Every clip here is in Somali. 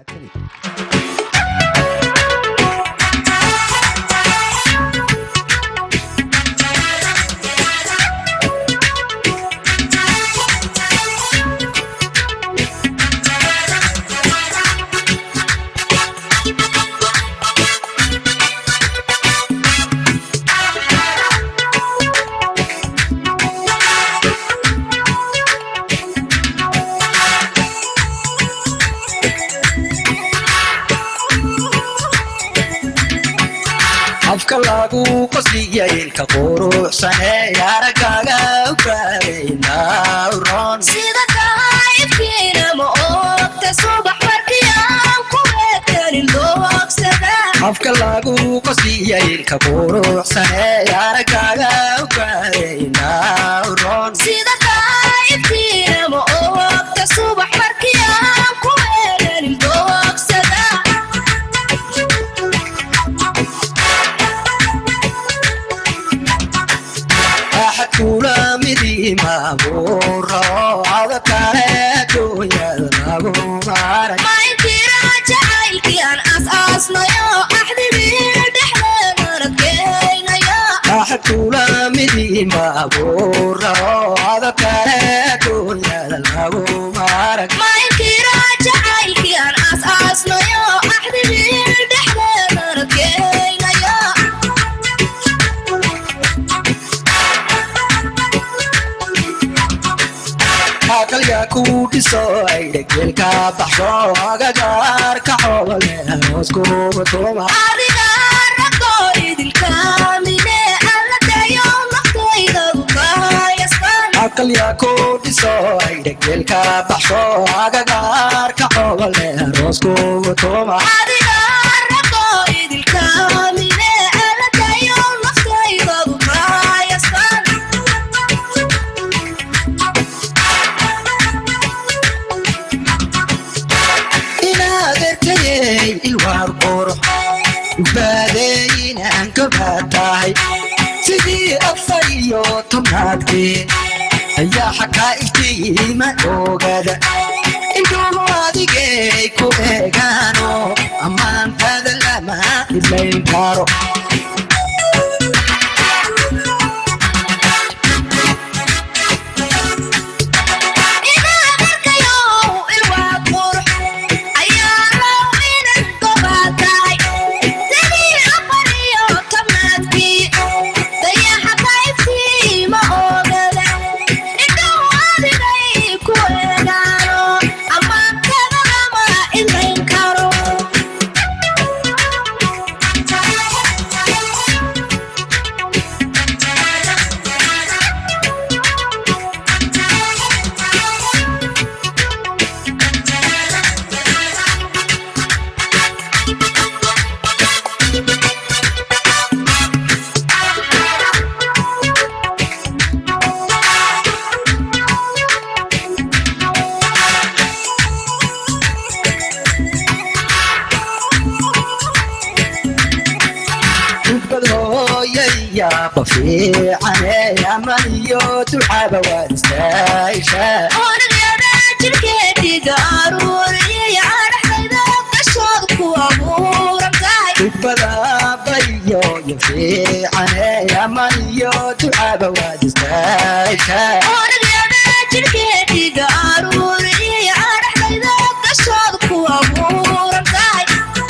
mahadsanid afka lagu qosliyay ilka quruxsane aragaaga ugaaraynauron sida daayibkiina ma oogta subax markii aan ku eegtanin doogsada afka lagu qosliyay ilka quruxsane aragaaga ugaaraynauron sida daayibkiina ma oogta subax markii aan ku eegtanin doogsada axad kula midii maabuuro adakale adduunyada lagu maray ma inkira jacaylkii aan asaasnayo axdigii dhexdeena adkeynayo axad kula midii maabuuro adakale adduunyada lagu maray ma inkira jacaylkii aan asaasnayo axdigii dhexdeena adkeynayo akalya ku dhiso ay dhegeelka baxso agagaarka xoogale hooskuba tuma adiga ragoo idinkaamine alla dayo naftayda ukayastan akalya ku dhiso ay dhegeelka baxso agagaarka xoogale hooskuba tuma adiga ragoo idinkaamine alla dayo naftayda ukayastan inaad erkayey ilwaar qurux baadeeyinaan gabaad tahay sidii afar iyo tobnaadkii ayaa xakaa iftiima oogada indhuhu adigay ku eegaano ammaantada lama idlayn karo inaad arkayow ilwaad qurux ayaa low inan gobaad tahay sidii afar iyo tobnaadkii dayaxa kaybtiima oogada indhuhu adigay ku eegaano ammaantada lama idlayn karo ubad hooyayaaba fiicane aman iyo ducaba waad istaashaa onagyada jirkeediga aruuriyay adhaxdayda gashood ku abuuran tahay ubadabayo yo fiicane aman iyo ducaba waad istaashaa onagyada jirkeediga aruuriyay adhaxdayda gashood ku abuuran tahay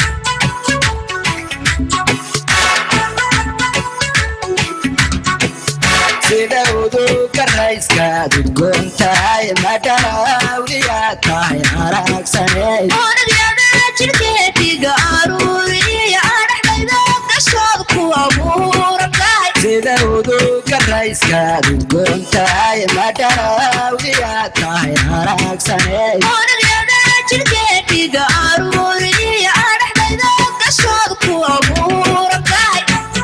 sida uduga rayskaad udgoon tahay madhanawliyaad tahay aragsaney onagyada jirkeediga aruuriyay adhaxdayda gashood ku abuuran tahay sida uduga rayskaad udgoon tahay madhanawliyaad tahay aragsaney onagyada jirkeediga aruuriyay adhaxdayda gashood ku abuuran tahay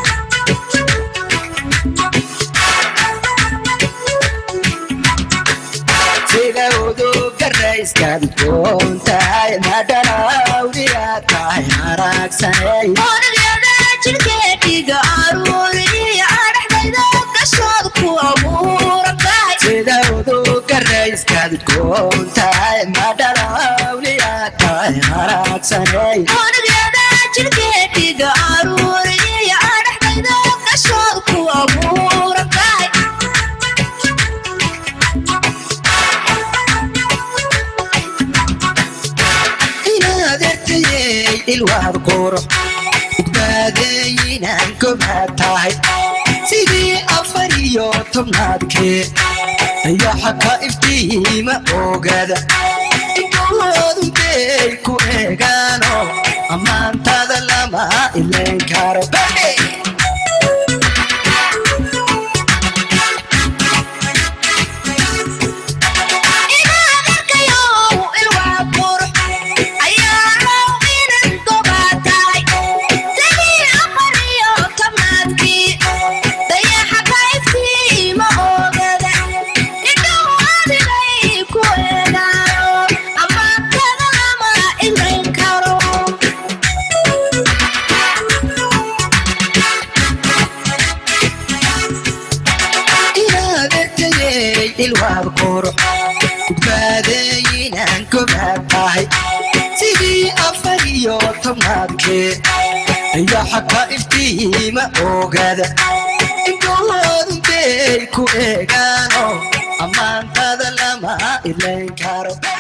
sida uduga rayskaad udgoon tahay madhanawliyaad tahay aragsaney onagyada jirkeediga aruuriyay adhaxdayda gashood ku abuuran tahay sida uduga rayskaad udgoon tahay madhanawliyaad tahay tahay haraagsanay unugyada jirkeediga aruuriya adhaxdayda qashood ku abuuran tahay inaad ertayey ilwaad quro badbaadeeyinaan gobaad tahay sidii afar iyo tobnaadkee ayaxa ka iftiima ogaada indhahoodu bay ku eegaano ammaantada lama ilayn karo Hey! inaad arkayow ilwaa qurux ayaa raw inan gobaad tahay sidii afar iyo tobnaadkii dayaxa ka iftiima oogada indhahu adigay ku eegaano ammaantada lama ilayn karo inaad ertayey ilwaad quro badbaadeeyinaan gobaad tahay sidii afar iyo tobnaadkee ayaxa ka iftiima ogaada indhahoodu bay ku eegaano ammaantada lama ilayn karo